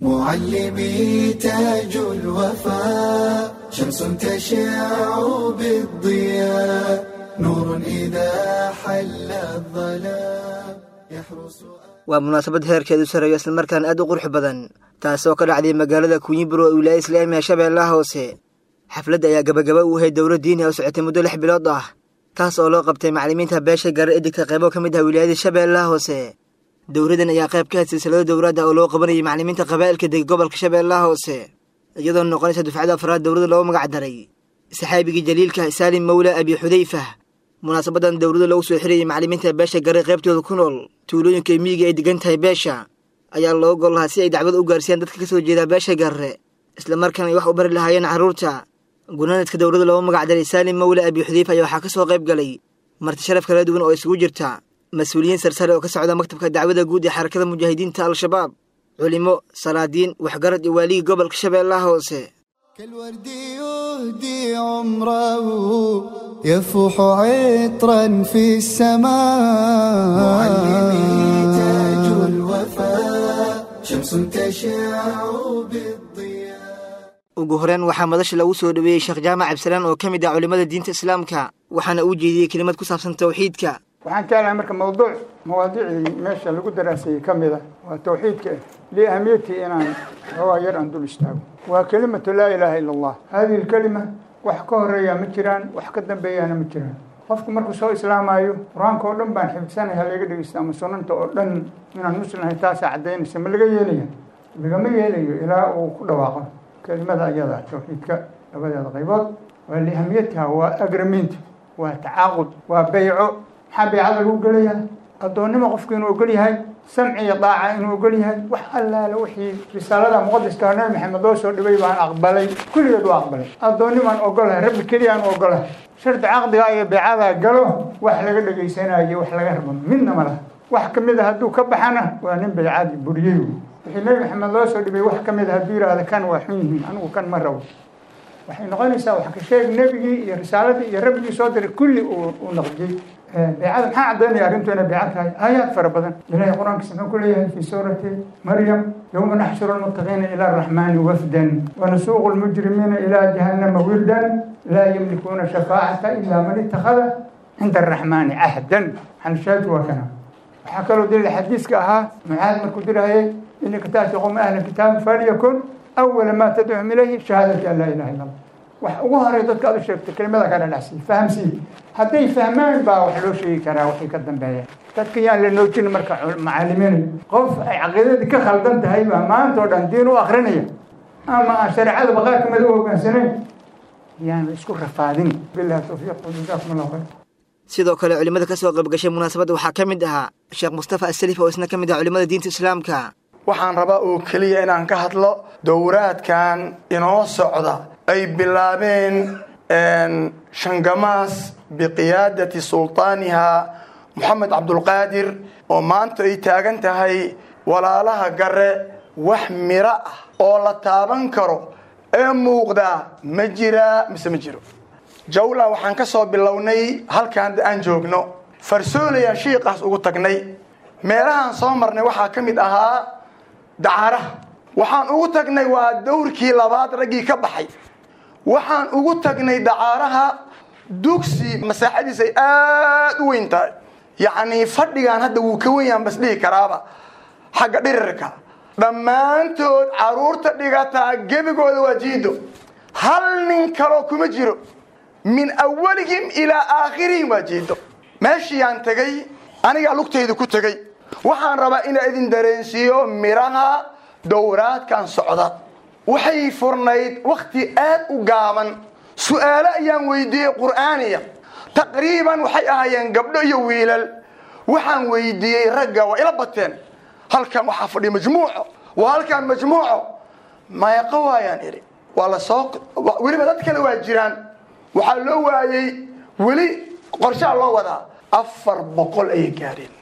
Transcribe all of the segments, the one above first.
معلمي تاج الوفاء شمس تشع بالضياء نور إذا حل الظلام يحرس waa munaasabad heerkeedu sareeyo islamarkaan aad u qurux badan taasoo ka dhacday magaalada kunyiburo ee wilaaya islaamiga shabeellaha hoose xafladda ayaa gabagaba u ahayd dowlad diini oo socotay muddo lix bilood ah taas oo loo qabtay macallimiinta beesha gaara edigka qaybo ka mid ah wilaayada shabeellaha hoose dowladdan ayaa qayb ka had silsilado dowladda oo loo qabanayay macallimiinta qabaa'ilka dega gobolka shabeellaha hoose iyadoo noqonaysa dufcada afraad dowladda loogu magac daray saxaabigii jaliilka saalim mawla abi xudayfa munaasabadan dowladda lagu soo xirayay macallimiinta beesha gare qaybtooda ku nool tuulooyinka miyiga ay degan tahay beesha ayaa loo gol lahaa si ay dacwad u gaarsiiyaan dadka ka soo jeeda beesha garre islamarkaana ay wax u bari lahaayeen carruurta gunaanadka dowladda loogu magac daray saalim mawla abi xudayfa ayaa waxaa ka soo qayb galay marti sharaf kala duwan oo isugu jirta mas-uuliyiin sarsare oo ka socda maktabka dacwada guud ee xarakada mujaahidiinta al-shabaab culimo salaadiin waxgarad iyo waaligii gobolka shabeellaha hoose كالورد يهدي عمره يفوح عطرا في السماء معلمي تاج الوفاء شمس تشع بالضياء ugu horeen waxaa madasha lagu soo dhoweeyey sheekh jaamac cabdisalaan oo ka mid ah culimmada diinta islaamka waxaana uu jeediyey kelimad ku saabsan tawxiidka waxaan jeclahay marka mawduuc mawaadiicdii meesha lagu daraaseeyey ka mid ah waa tawxiidka ah liahamiyatii inaan xoogaa yar aan dul istaago waa kelimatu laa ilaaha ila allah hadihi lkelima wax ka horeeyaa ma jiraan wax ka dambeeyaana ma jiraan qofku markuu soo islaamaayo qur-aanka oo dhan baan xifdsanay ha laga dhegeysta ama sunanta oo dhan inaan muslimahay taasaa caddaynaysa ma laga yeelaya lagama yeelayo ilaa uu ku dhawaaqo kelimada ayada tawxiidka labadeeda qaybood waa lihamiyatiha waa agramiinta waa tacaaqud waa beyco maxaa beycada lagu gelayaa addoonnimo qofku inuu ogol yahay samci iyo daaca inuu ogol yahay wax allaale wixii risaalada muqadiska nabi maxamed loo soo dhibay baan aqbalay kulligeed waa aqbalay addoonnimaan ogolahay rabbi keliyaan ogolahay shardi caqdiga iyo beycada galo wax laga dhegaysanayo wax laga rabo midna ma laha wax ka mid a hadduu ka baxana waa nin beycadii buriyey wixii nabi maxamed loo soo dhibay wax ka mid a hadduu yidhaahda kan waa xun yihiin anigu kan ma rabo waxay noqonaysaa wax ka sheeg nebigii iyo risaaladii iyo rabbigii soo diray kulli uu naqdiyey beecada maxaa caddaynaya arrintu inay beeca tahay aayaad fara badan ilahay qur-aankiisa muxuu ku leeyahay fii suurati maryam yowma naxshuru lmuttaqiina ila araxmaani wafdan wanasuuqu lmujrimiina ilaa jahannama wirdan laa yamlikuuna shafaacata ilaa man ittakhada cinda araxmaani cahdan xanshaadku waa kana waxaa kaloo daliil xadiiska ahaa mucaad markuu dirahayay inaka taati qowma ahla kitaabi falyakun awala maa tadcuhum ilayhi shahaadati an laa ilaha illa allah wax ugu horey dadka aad u sheegtay kelimada ka dhadhacsiy fahamsiin hadday fahmaan baa wax loo sheegi karaa waxay ka dambeeyaan dadka yaan la noojin marka macaalimiin qof ay caqiidadii ka khaldan tahay baa maanta oo dhan diin u akrinaya ama aan shareecada baqaarka mada u hogaansanayn yaan la isku rafaadin billahi tawfiiq jazakum allah khayr sidoo kale culimmada ka soo qaybgashay munaasabadda waxaa ka mid ahaa sheekh mustafa asalif oo isna ka mid ah culimmada diinta islaamka waxaan rabaa oo keliya inaan ka hadlo dowraadkan inoo socda ay bilaabeen shangamaas biqiyaadati sultaaniha moxamed cabdulqaadir oo maanta ay taagan tahay walaalaha gare wax miro ah oo la taaban karo ee muuqdaa ma jiraa mise ma jiro jawla waxaan ka soo bilownay halkaan aan joogno farsoolaya shiiqaas ugu tagnay meelahaan soo marnay waxaa ka mid ahaa dacaaraha waxaan ugu tagnay waa dowrkii labaad raggii ka baxay waxaan ugu tagnay dacaaraha dugsi masaaxadiisa ay aada u weyn tahay yacnii fadhigaan hadda wuu ka wenyaan bas dhihi karaaba xagga dhirirka dhammaantood caruurta dhigataa gebigooda waa jiido hal nin kaloo kuma jiro min awalihim ilaa aakhirihim waa jiido meeshiiyaan tegay anigaa lugtayda ku tegey waxaan rabaa inaa idin dareensiiyo midhaha dowraadkan socda waxay furnayd wakhti aad u gaaban su'aalo ayaan weydiiyey qur'aaniya taqriiban waxay ahaayeen gabdho iyo wiilal waxaan weydiiyey ragga waa ila bateen halkan waxaa fadhiya majmuuco waa halkan majmuuco meeqo waayaan idhi waa la soo weliba dad kale waa jiraan waxaa loo waayey weli qorshaa loo wadaa afar boqol ayay gaadheen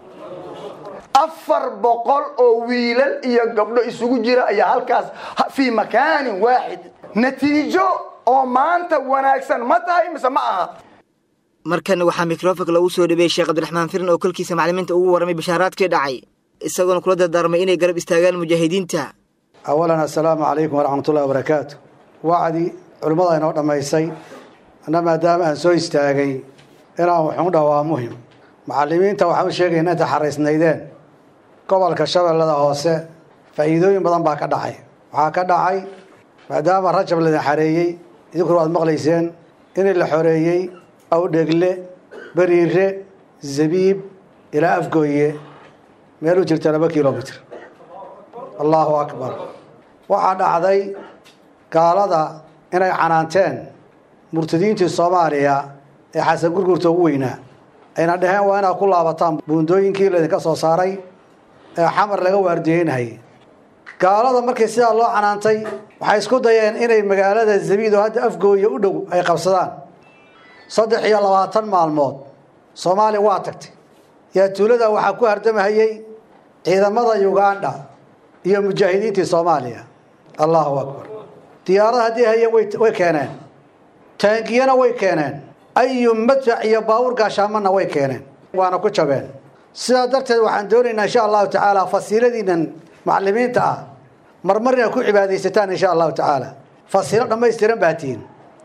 afar boqol oo wiilal iyo gabdho isugu jira ayaa halkaas fii makaanin waaxid natiijo oo maanta wanaagsan ma tahay mise ma aha markana waxaa mikrofonka lagu soo dhabeeyey sheekh cabdiraxmaan firin oo kolkiisa maclimiinta ugu warramay bashaaraadkii dhacay isagoona kula dardaarmay inay garab istaagaan mujaahidiinta awalan assalaamu calaykum waraxmatullahi wabarakaatu wacdi culimmada inoo dhammaysay anna maadaama aan soo istaagay inaan wuxuun dhaha waa muhim macallimiinta waxaan u sheegayna inta xaraysnaydeen gobolka shabeellada hoose faa'iidooyin badan baa ka dhacay waxaa ka dhacay maadaama rajab laydin xareeyey idinkuna waad maqlayseen in la xoreeyey awdhegle beriire zabiib ilaa afgooye meel u jirta laba kilomitr allahu akbar waxaa dhacday gaalada inay canaanteen murtadiintii soomaaliya ee xasan gurgurta ugu weynaa ayna dhaheen waa inaad ku laabataan buundooyinkii laydinka soo saaray ee xamar laga waardiyeynayay gaalada markii sidaa loo canaantay waxay isku dayeen inay magaalada zabiid oo hadda afgooye u dhow ay qabsadaan saddex iyo labaatan maalmood soomaaliya waa tagtay yaa tuulada waxaa ku hardamahayey ciidamada uganda iyo mujaahidiintii soomaaliya allahu akbar diyaarada haddii hayeen way keeneen taangiyana way keeneen ayu madfac iyo baabuur gaashaamanna way keeneen waana ku jabeen sidaa darteed waxaan doonaynaa insha allahu tacaala fasiiladiinan macalimiinta ah marmar inaad ku cibaadaysataan insha allahu tacaala fasiilo dhammaystiran baa tihiin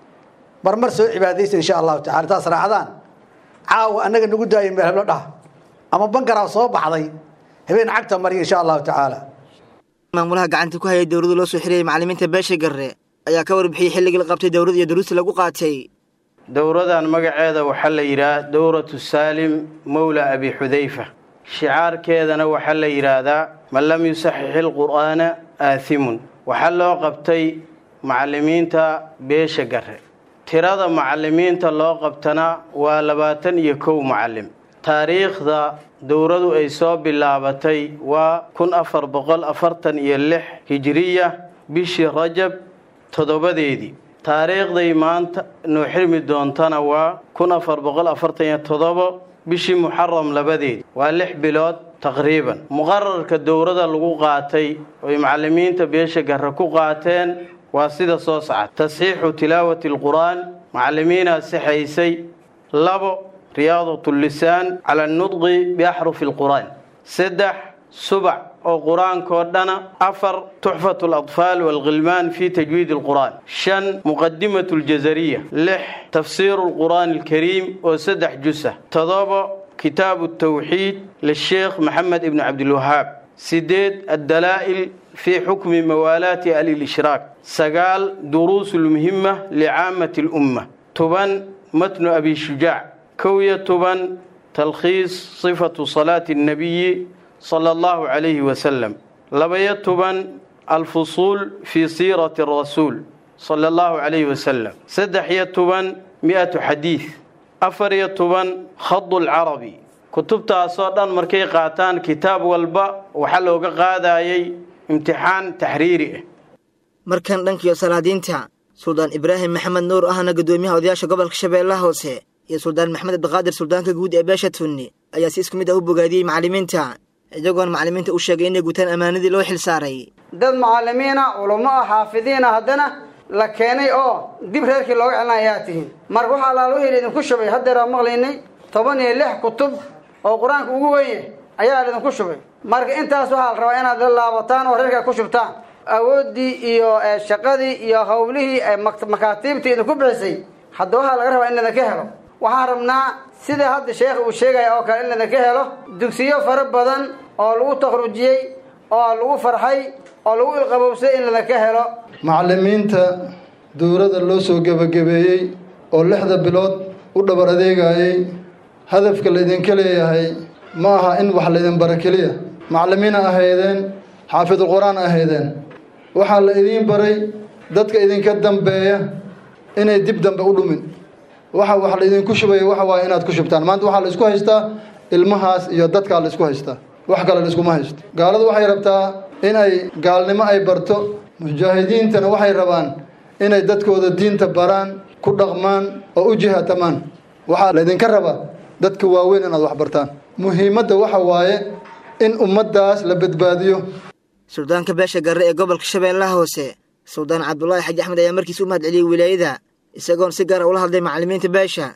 marmar soo cibaadaysta insha allahu tacala taas raacdaan caawa annaga nagu daaya meel heblo dhah ama bangaraa soo baxday habeen cagta mariya insha allahu tacaala maamulaha gacanta ku hayay dowladda loo soo xiriyey macallimiinta beesha garre ayaa ka warbixiyey xilligii la qabtay dowlad iyo duruusta lagu qaatay dowradan magaceeda waxaa la yidhaha dowratu saalim mowla abi xudayfa shicaarkeedana waxaa la yidhaahdaa man lam yusaxix ilqur'aana aathimun waxaa loo qabtay macallimiinta beesha garre tirada macallimiinta loo qabtana waa labaatan iyo kow macallim taariikhda dowradu ay soo bilaabatay waa kun afar boqol afartan iyo lix hijiriya bishii rajab toddobadeedii taariikhday maanta noo xirmi doontana waa kun afar boqol afartan iyo toddobo bishii muxaram labadeedi waa lix bilood taqriiban muqararka dowrada lagu qaatay oy macallimiinta beesha garre ku qaateen waa sida soo socda tasxiixu tilaawati alqur'aan macallimiinaa sixaysay labo riyaadat lisaan cala anudqi biaxrufi alqur'aan saddex subac oo qur-aankoo dhana afar tuxfat aladfaal waalkhilmaan fi tajwiid alqur'aan shan muqadimat aljazariya lix tafsiiru alqur'aan alkariim oo saddex jusa todobo kitaabu tawxiid lisheekh maxamed ibni cabdilwahaab sideed addalaa'il fi xukmi mawaalaati alilishraak sagaal duruus lmuhima licaamati lumma toban matnu abi shujaac kow iyo toban talkhiis sifatu salaati annabiyi sala allahu calayhi wasalam labaiyo toban alfusuul fii siirati arasuul sala allahu calayhi wasalam saddex iyo toban mi-atu xadiid afar iyo toban khadu lcarabi kutubtaasoo dhan markay qaataan kitaab walba waxaa looga qaadayay imtixaan taxriiri ah markan dhankiyo salaadiinta suldaan ibraahim maxamed nuur ahna guddoomiyaha odayaasha gobolka shabeellaha hoose iyo suldaan maxamed abdiqaadir suldaanka guud ee beesha tunni ayaa si isku mid ah u bogaadiyey macallimiinta iyagoona macallimiinta u sheegay inay gutaan ammaanadii loo xil saaray dad macallimiina culummo ah xaafidiina haddana la keenay oo dib reerkii looga celina ayaa tihiin marka waxaa laaluhii idinku shubay haddeeraa maqlaynay toban iyo lix kutub oo qur-aanka ugu weye ayaa laidinku shubay marka intaas waxaa la rabaa inaad la laabataan oo reerkaa ku shubtaan awooddii iyo shaqadii iyo hawlihii makaatiibtii idinku bixisay hadda waxaa laga rabaa in laydinka helo waxaan rabnaa sida hadda sheekh uu sheegaya oo kale in laydinka helo dugsiyo fara badan oo lagu takhrujiyey oo lagu farxay oo lagu ilqabowsay in laydinka helo macallimiinta dowladda loo soo gebagabeeyey oo lixda bilood u dhabar adeegayey hadafka laydinka leeyahay ma aha in wax laydin bara keliya macallimiina ahaydeen xaafidul qur-aan ahaydeen waxaa la idiin baray dadka idinka dambeeya inay dib dambe u dhumin waxa wax laydinku shubaya waxa waaye inaad ku shubtaan maanta waxaa la isku haystaa ilmahaas iyo dadkaa la isku haystaa wax kale la iskuma haysto gaaladu waxay rabtaa inay gaalnimo ay barto mujaahidiintana waxay rabaan inay dadkooda diinta baraan ku dhaqmaan oo u jihaatamaan waxaa laydinka rabaa dadka waaweyn inaad wax bartaan muhiimadda waxa waaye in ummaddaas la badbaadiyo suldaanka beesha garre ee gobolka shabeellaha hoose suldaan cabdulaahi xaji axmed ayaa markiis u mahad celiyey wilaayada isagoon si gaara ula hadlay macallimiinta beesha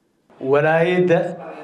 walaayadda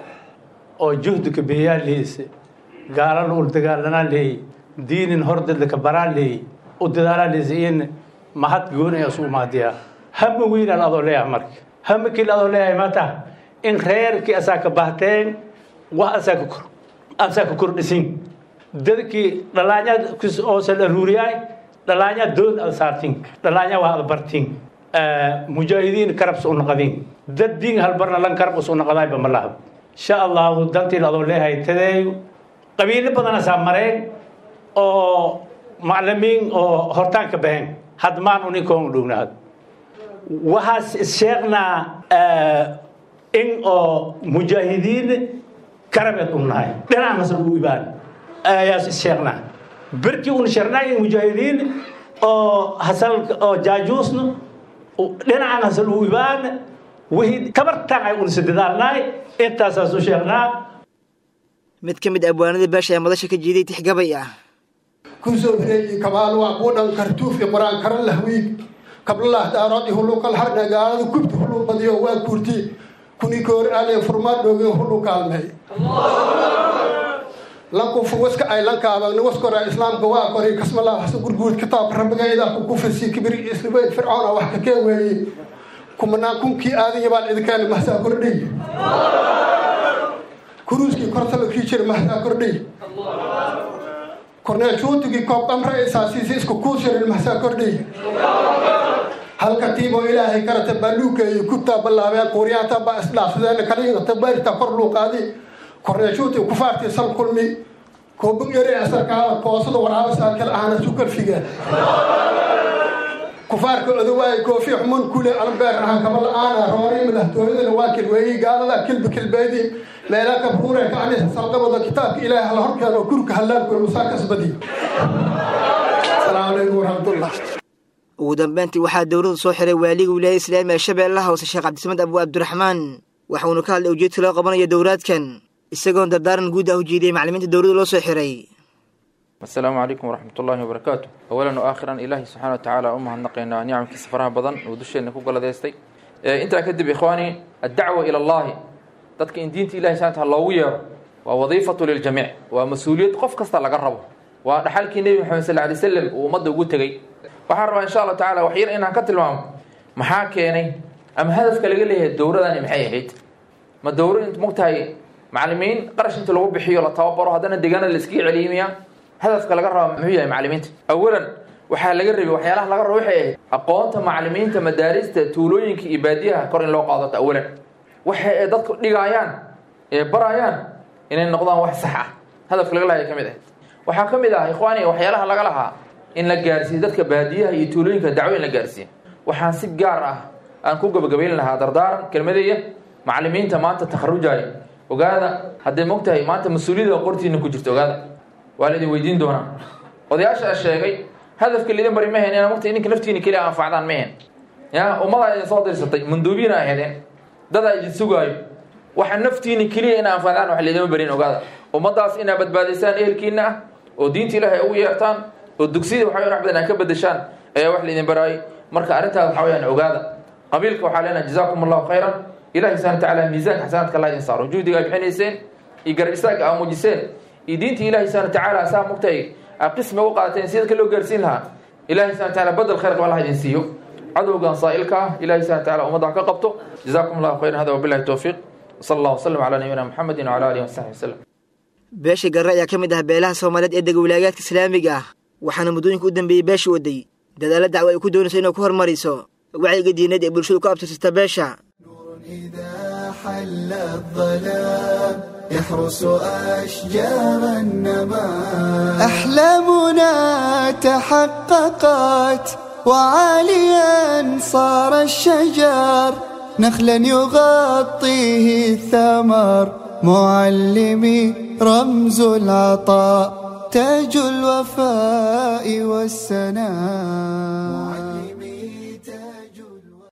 oo juhdiga beeyaa leeyse gaalana ul dagaalanaa leeyey diinin hordadlaka baraa leeyey u dadaalanaysa mahad goonaya isu maadiyaa hama weynaan adoo leeyahay marka hama keli adoo leeyahay maanta in reerkii asaa ka bahteen wax asaa ka kor asaa ka kordhisin dadkii dhalaanyad oosa la ruuriyaay dhalaanyad dood ad saartin dhalaanya waa ad bartin mujaahidiin karabs u naqadin dad diin halbarna lan karab us u naqadaayba ma lahab insha allahu dantiin adoo leeyahay tadeeyo qabiilo badan asaa mareen oo maclimiin oo hortaan ka baxeen hadmaan uninkoon dhownaad waxaas sheegnaa in oo mujaahidiin karabeed u nahay dhinaca masal u ibaan ayaas sheegnaa berkii un sheegnaa mujaahidiin oo hasal oo jaajuusna dhinacan hasal u ibaan wixii tabartaan ay unisa dadaalnaay intaasaas u sheegnaa mid ka mid abwaanada beesha ee madasha ka jiiday tixgabay ah kusoo hireeyey kabaal waa kuu dhan kartuufi qur-aan kara lahwiig kablalah daaroodi huluuqal harna gaalada kubti huluu badiyo waa kuurti kuni koor aale furmaad dhooge hulu kaalmey lankufu waska ay lankaabagna waskora islaamka waa koray kasmalaa hasa gurguud kitaab rabigayda ku kufisi kibir islibeyd fircoona wax ka kee weeye kumanaan kunkii aadanya baan idinkeena mahsaa kordhay kuruuskii kortala kii jira mahsaa kordhay korneel juutigii koob amra isaasiisi isku kuusirin mahsaa kordhay halka tiiboo ilaahay karata baaluukeeyo kubtaa ballaabeen kuuriyaanta baa isdhaafsadeen kaliingata baarita kor luuqaadi korneel juutig kufaartii sal kulmi koobug yare asarkaada koosada waraaba saakal ahana sukarfiga kufaarka odowaay koofi xuman kule albeer aha kaba la-aana roori madaxtooyadana waa kilweeyi gaalada kilbi kilbeedi meela kabruure ka anisa salqabada kitaabka ilaahay hala horkeeno gurka hallaanku musaa kasbadiyo asalaamu calaykum waraxmatullah ugu dambeyntii waxaa dowladdu soo xiray waaliga wilaayada islaamiga shabeellaha hoose sheekh cabdisamed abu cabdiraxmaan waxauna ka hadlay ujeedka loo qabanayo dowlaadkan isagoon dardaaran guud ah u jiidiyay maclimiinta dowladda loo soo xiray asalaamu calaykum waraxmat ullaahi wabarakaatu awalan o aakhiran ilaahi subxana wa tacaala u mahadnaqaynaa nicamkiisa faraha badan uu dusheenna ku galadeystay intaa kadib ikhwaani addacwa ila allahi dadka in diinta ilahi subxana taala loogu yeero waa wadiifatu liljamiic waa mas-uuliyad qof kasta laga rabo waa dhaxalkii nebi maxamed sal lay slam uu ummadda ugu tegey waxaan rabaa insha allahu tacala wax yar inaan ka tilmaamo maxaa keenay ama hadafka laga leeyahay dowladani maxay ahayd ma dowro int mogtahay macalimiin qarash inta lagu bixiyo la tababaro haddana deegaanada la iskaga celiyimiya hadafka laga raba muxuu yahay macalimiinta awalan waxaa laga rabay waxyaalaha laga rabo waxay ahayd aqoonta macalimiinta madaarista tuulooyinka iyo baadiyaha kor in loo qaadato awalan waxa ay dadku dhigaayaan ee barayaan inay noqdaan wax sax ah hadafka laga lahay ka mid ah waxaa ka mid ah ikhwaani waxyaalaha laga lahaa in la gaarsiiyo dadka baadiyaha iyo tuulooyinka dacwo in la gaarsiiyo waxaan si gaar ah aan ku gabagabayn lahaa dardaaran kelmadeeya macalimiinta maanta takharujaya ogaada hadday mogtahay maanta mas-uuliyada qortiina ku jirto ogaada waa la idin weydiin doonaa odayaasha sheegay hadafka lidin bari mahen ina mogta idinka naftiina keliya anfacdaan mahen ya ummadaa idin soo dirsatay manduubiina ahaydeen dadaa idin sugaayo waxa naftiina keliya ina anfacdaan wax laydima barin ogaada ummadaas inaa badbaadisaan ehelkiina ah oo diinta ilaahay ugu yeertaan oo dugsiyada waxa wax badan aa ka bedeshaan ayaa wax laydin baraayay marka arrintaas waxa weyaan ogaada qabiilka waxaa leenahay jazaakum allahu khayran ilahi subxana watacaala miisaanka xasanaadka allah idin saaro juhdiga ay bixinayseen iyo garab istaagga aa muujiseen iyo diinta ilahi subxana watacaala saa mugtay aa qismi u qaateen si dadka loo gaarsiin lahaa ilahi subxana wataala badel khayr qaba allah idin siiyo cadowgan saa'ilka ah ilahi subxana wataala ummadda ha ka qabto jazaakum allahu khayran hada wabillahi towfiiq wsala allah wasalam calaa nabiyina muxamedin wcala alihi wasaxbi wasalam beesha garre ayaa ka mid ah beelaha soomaaliyeed ee dega wilaagaadka islaamiga ah waxaana muddooyinka u dambeeyey beesha waday dadaalla dacwo ay ku doonayso inay ku hormariso wacyiga diineed ee bulshadu ku abtirsata beesha إذا حل الظلام يحرس أشجار النمام أحلامنا تحققت وعاليا صار الشجر نخلا يغطيه الثمر معلمي رمز العطاء تاج الوفاء والسناء